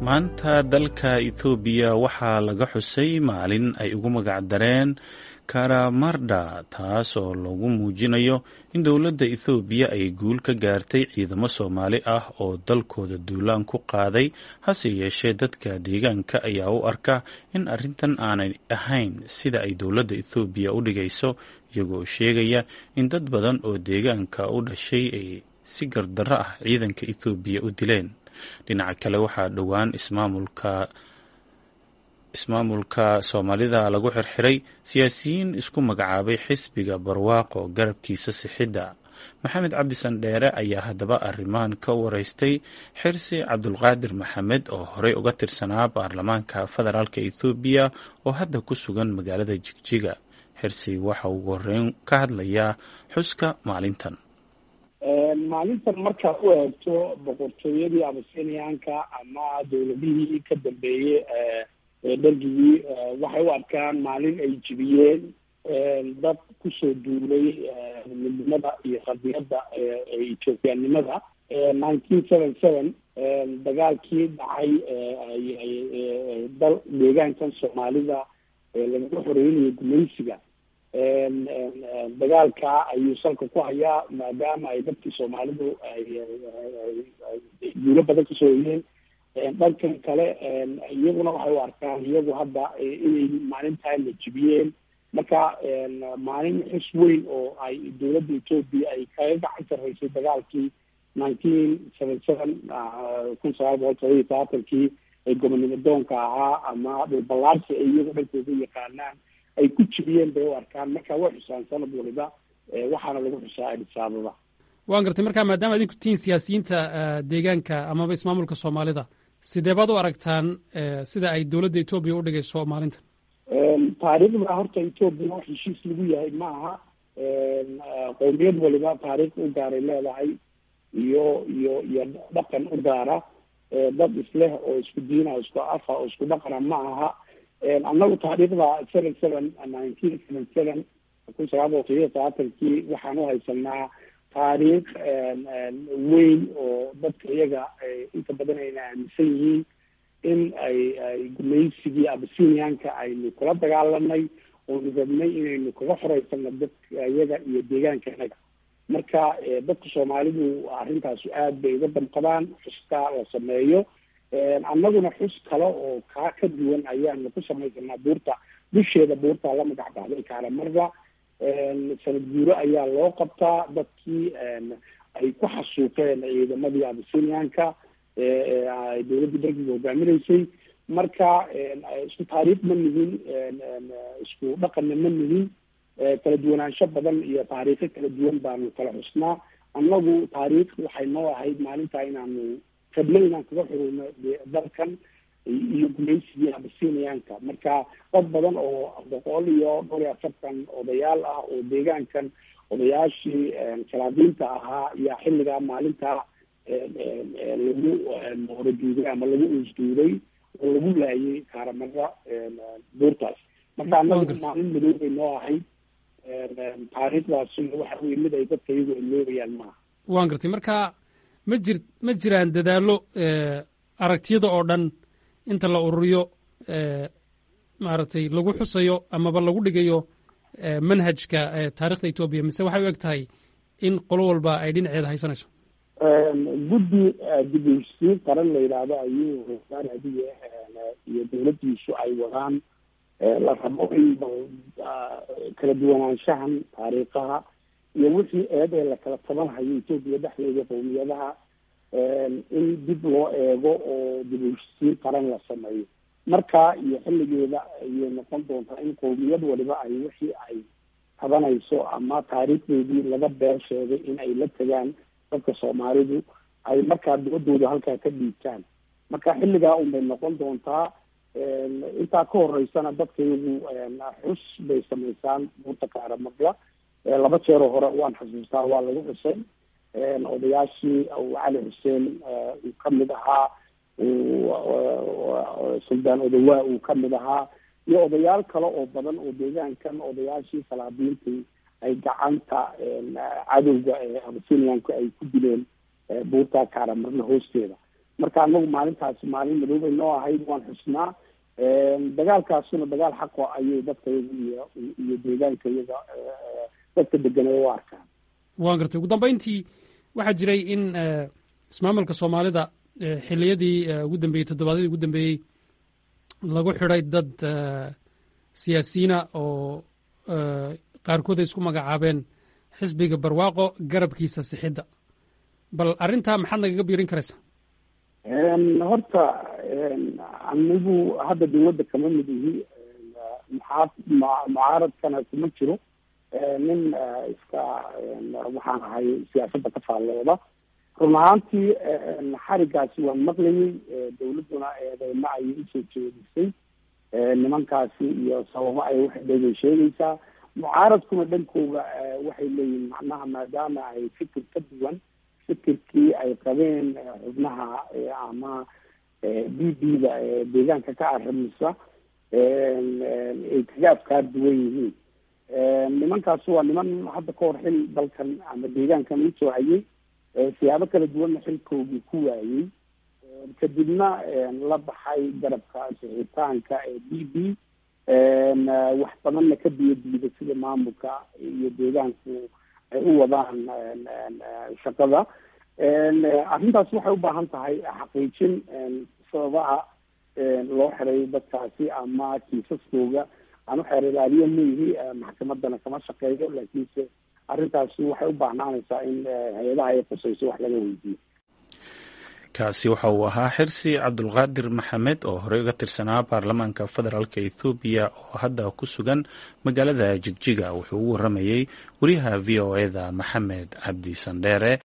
maanta dalka ethoobiya waxaa laga xusay maalin ay ugu magac dareen karamarda taas oo lagu muujinayo in dowladda ethoobiya ay guul ka gaartay ciidamo soomaali ah oo dalkooda duulaan ku qaaday hase yeeshee dadka deegaanka ayaa u arka in arrintan aanay ahayn sida ay dowladda ethoobiya u dhigayso iyagoo sheegaya in dad badan oo deegaanka u dhashay ay si gardarro ah ciidanka ethoobiya u dileen dhinaca kale waxaa dhowaan ismaamulka ismaamulka soomaalida lagu xirxiray siyaasiyiin isku magacaabay xisbiga barwaaqo garabkiisa sixidda maxamed cabdi sandheere ayaa haddaba arrimahan ka wareystay xirsi cabdulqaadir maxamed oo horey uga tirsanaa baarlamaanka federaalk ethoobiya oo hadda ku sugan magaalada jigjiga xirsi waxa uu horeyn ka hadlayaa xuska maalintan maalintan markaad u eegto boqortooyadii abasiniyaanka ama dowladihii ka dambeeyey dhargigii waxay u arkaan maalin ay jibiyeen dad kusoo duulay midnimada iyo qadiyadda ethoobiyanimada nineteen seven seven dagaalkii dhacay dal deegaankan soomaalida lagaga xoreynayay gumaysiga dagaalka ayuu salka ku hayaa maadaama ay dadkii soomaalidu ay guulo badan kasoo hoyeen dhankan kale iyaguna waxay u arkaan iyagu hadda inay maalintaa la jibiyeen marka maalin xus weyn oo ay dowladda etoobiya ay kaga gacan sarreysay dagaalkii nineteen seven seven kun sagaal boqol todoba iyo sabaatankii ee gobonimo doonka ahaa ama dhulballaarsi ay iyagu dhankooda yaqaanaan ay ku jibiyeen bay u arkaan marka way xusaan sanad waliba waxaana lagu xusaa adis ababa waan gartay marka maadaama adinku tihiin siyaasiyiinta deegaanka amaba ismaamulka soomaalida sidee baad u aragtaan sida ay dowladda etoobiya u dhigayso maalintan taariikhda horta etoobiya wax heshiis lagu yahay ma aha qowmiyad waliba taariikh u gaaray leedahay iyo iyo iyo dhaqan u gaara dad isleh oo isku diina oo isku afa oo isku dhaqana ma aha annagu taariikhda seven seven nineteen seven seven kun sagaal boqol todobiyo sabaatankii waxaan u haysanaa taariikh weyn oo dadka iyaga inta badan ayna aaminsan yihiin in ay ay gumaysigii abasiniyaanka aynu kula dagaalanay oonu rabnay inaynu kaga xoreysano dadka iyaga iyo deegaanka inaga marka dadka soomaalidu arrintaas aad bay uga damqadaan xuska la sameeyo annaguna xus kale oo kaa ka duwan ayaanu ku samaysanaa buurta dusheeda buurta la magac baxday kaalamarda sanad guuro ayaa loo qabtaa dadkii ay ku xasuuqeen ciidamadii abasiniyaanka dowladda dargiga hogaaminaysay marka isku taariikh ma nihin isku dhaqanna ma nihin kala duwanaansho badan iyo taariikho kala duwan baanu kala xusnaa annagu taariikh waxay noo ahayd maalintaa inaanu rabno inaan kaga xuruyno dalkan iyo gumaysigii abasiniyaanka marka dad badan oo boqol iyo dhowr iyo afartan odayaal ah oo deegaankan odayaashii salaadiinta ahaa ayaa xilligaa maalintaa lagu horaduuday ama lagu uusduuday oo lagu laayay kaaramada buurtaas marka annagu maalin madow bay noo ahayd taariikhdaasina waxa weye mid ay dadka iyagu iloobayaan maaha waan gartay marka ma jir ma jiraan dadaallo aragtiyada oo dhan inta la ururiyo maaragtay lagu xusayo amaba lagu dhigayo manhajka taarikhda etoobiya mise waxay u eg tahay in qolo walba ay dhinaceeda haysanayso guddi dib u heshiisiin qaran la yidhaahdo ayuu rasaar adiye iyo dowladdiisu ay wadaan la rabo in kala duwanaanshahan taariikhaha iyo wixii eed ee la kala tabanhayo etoobiya dhexdeeda qowmiyadaha in dib loo eego oo dib u heshiisiin qaran la sameeyo marka iyo xilligeeda ayay noqon doontaa in qowmiyad waliba ay wixii ay tabanayso ama taariikhdeedii laga beer sheegay in ay la tegaan dadka soomaalidu ay markaa dibadooda halkaa ka dhiibtaan marka xilligaa unbay noqon doontaa intaa ka horeysana dadka iyagu xus bay samaysaan buurta kaaramadla laba jeeroo hore waan xasuustaa waa lagu xusay odayaashii cali xuseen uu kamid ahaa suldaan odawaa uu kamid ahaa iyo odayaal kale oo badan oo deegaankan odayaashii salaadiintii ay gacanta cadowga ee abasiniyaanku ay ku dileen buurta kaaramarna hoosteeda marka anagu maalintaasi maalin madoobay noo ahayd waan xusnaa dagaalkaasuna dagaal xaqo ayay dadka iyaga iyo iyo deegaanka iyaga dadka deganay u arkaan waan gartay ugu dambeyntii waxaa jiray in ismaamulka soomaalida xiliyadii ugu dambeeyey toddobaadyadii ugu dambeeyey lagu xidhay dad siyaasiyiina oo qaarkood ay isku magacaabeen xisbiga barwaaqo garabkiisa sixidda bal arrintaa maxaad nagaga biirin karaysaa horta anigu hadda dawladda kama mid ihi muxaa mucaaradkana kuma jiro nin iska waxaan ahay siyaasadda ka faallooda run ahaantii xarigaasi waan maqlayay dawladduna eedeymo ayay usoo jeedisay nimankaasi iyo sababo ay waxdhegay sheegaysaa mucaaradkuna dhankooda waxay leeyihin macnaha maadaama ay fikir ka duwan fikirkii ay qabeen xubnaha ama b b da deegaanka ka arrimisa ay kaga afkaar duwan yihiin nimankaasi waa niman hadda ka hor xil dalkan ama deegaankan usoo hayay siyaabo kala duwanna xilkoogii ku waayey kadibna la baxay garabka sixitaanka ee b b wax badanna ka biyo diida sida maamulka iyo deegaanku ay u wadaan shaqada arrintaas waxay u baahan tahay xaqiijin sababaha loo xiray dadkaasi ama kiisaskooga aan u xeer ilaaliyo maihi maxkamadana kama shaqeeyo laakiinse arrintaasi waxay u baahnaanaysaa in hay-adaha ay qusayso wax laga weydiiyo kaasi waxa uu ahaa xirsi cabdulqaadir maxamed oo horey uga tirsanaa baarlamaanka federaalk ethoobiya oo hadda ku sugan magaalada jigjiga wuxuu u waramayey wariyaha v o eda maxamed cabdi sandheere